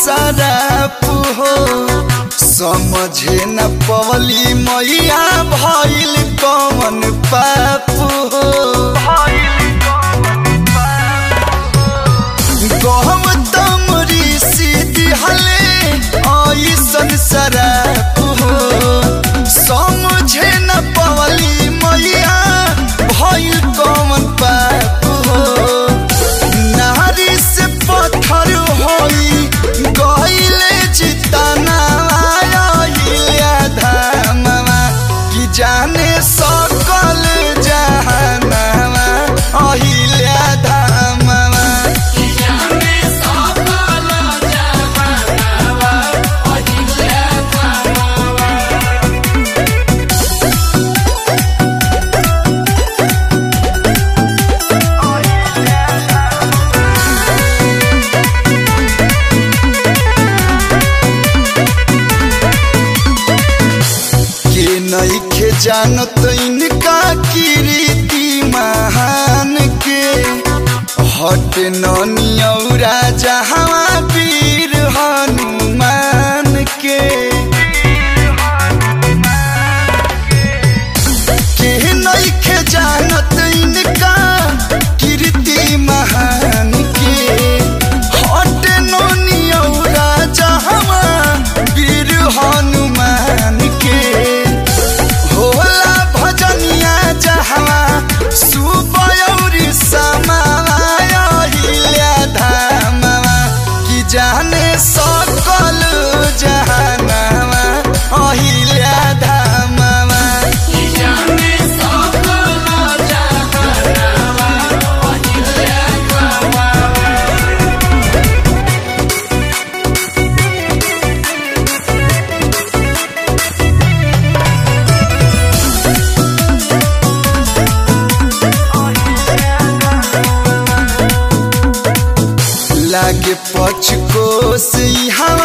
सराप हो समझे न पवली मैया भइल कौन पाप हो गौतम ऋषि दिहले ऐसन सराप हो समझे न पवली मैया भइल कौन पाप हो नारी से पत्थर होई गइले चिताना आइले धामवा कि जाने सकल जहानवा अहिले धामवा के नइखे जानत इनका कीर्ति महान के हट नौरा जहाँ वीर हनुमान के के नइखे जानत इनका कीर्ति महान के हट नौरा जहाँ वीर हनुमान के होला भजनिया जहवा सुबयौरी समाया हिल्या धामवा कि जाने सकल जहानवा अहिल्या धामवा लागे पचको से हवा